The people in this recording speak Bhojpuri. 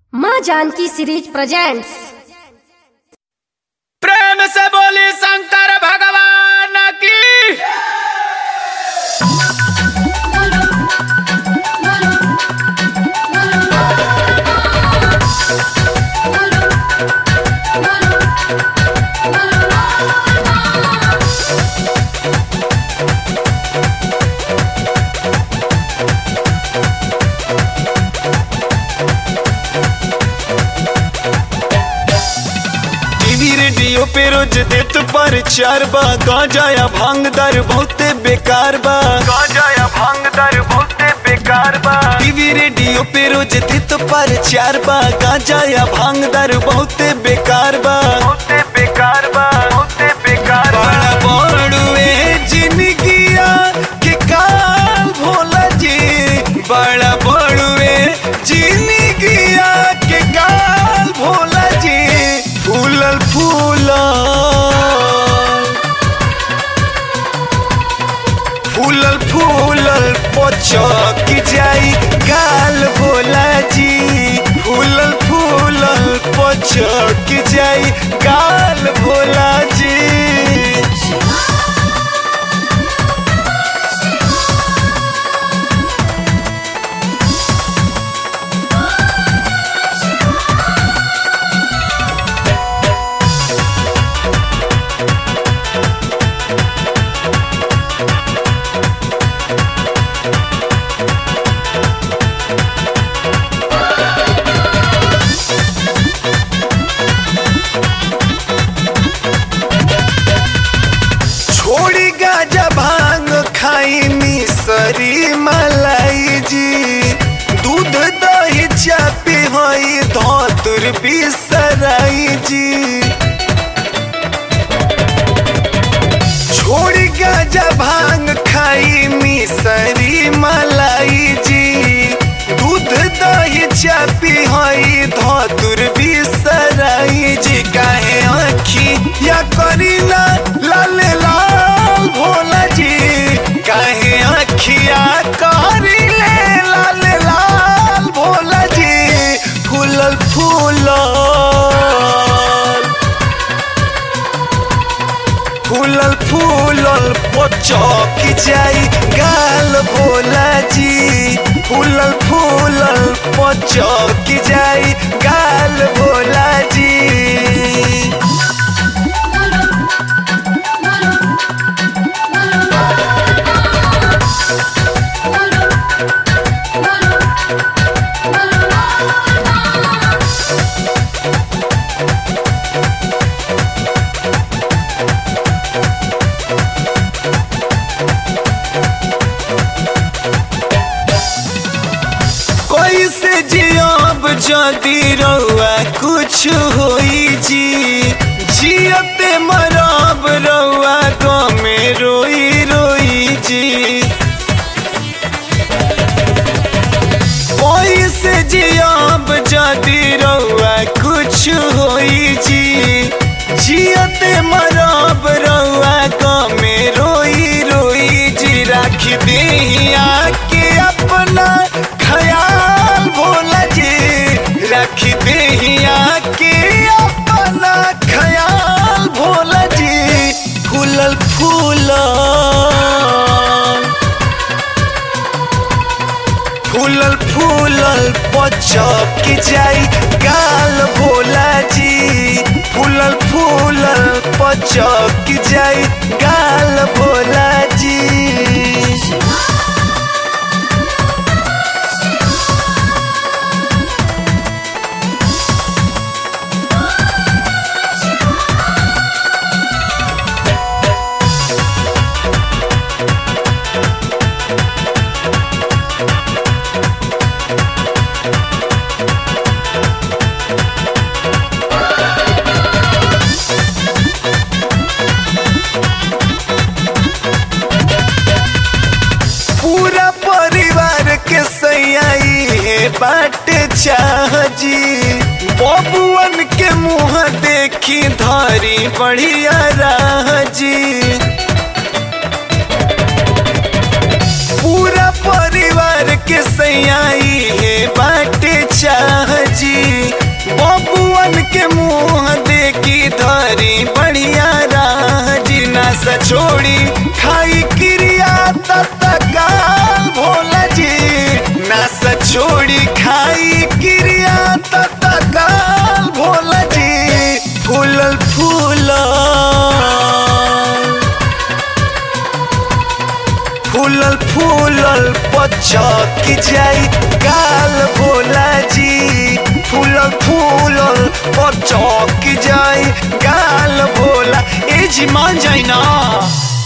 माँ जानकी सीरीज प्रेजेंट्स प्रेम से बोली शंकर भगवान की टीवी रेडियो पे रोज देत पर चार बा गांजा या भांग दर बहुते बेकार बा गांजा या भांग दर बहुते बेकार बा टीवी रेडियो पे रोज देत पर चार बा गांजा या भांग दर बहुते बेकार बा बहुते बेकार बा बहुते बेकार बड़ा बड़ुए जिंदगिया के काल भोला जी बड़ा बड़ुए जिंदगिया के काल भोला जी फूलल फूलल फूलल फूलल पचक जाई गाल भोला जी फूलल फूलल पचक जाई गाल भोला जी छोड़ी गाजा भांग खाई मिसरी मलाई जी दूध दही चापी हई धतुर बिसराई जी छोड़ी गाजा भांग खाई मिसरी मलाई जी दूध दही चापी हई धतुर बिसराई जी काहे आखी या करीना लाल लाल भोला जी काहे आखिया करीले लाल लाल भोला जी फूलल फूलल फूलल फूलल पचक जाई गाल भोला जी फूलल फूलल पचक जाई गाल भोला जी कैसे जियब जदि रउआ कुछ होई जी जियते मरब रउआ गमे रोई रोई जी कैसे जियब जदि रउआ कुछ होई जी जियते मरब रउआ गमे रोई रोई जी राख दिया के अपना ख्याल भोला जी रख दिया के अपना ख्याल भोला जी फूलल फूलल फूलल फूलल पचक जाई गाल भोला जी फूलल फूलल पचक जाई गाल भोला जी पूरा परिवार के सयाई है बाट चाह जी बबुअन के मुंह देखी धारी बढ़िया राह जी पूरा परिवार के सयाई है बाटे चाह जी फूलल पचक जाई गाल भोला जी फूलल फूलल पचक जाई गाल भोला ए जी मान जाई ना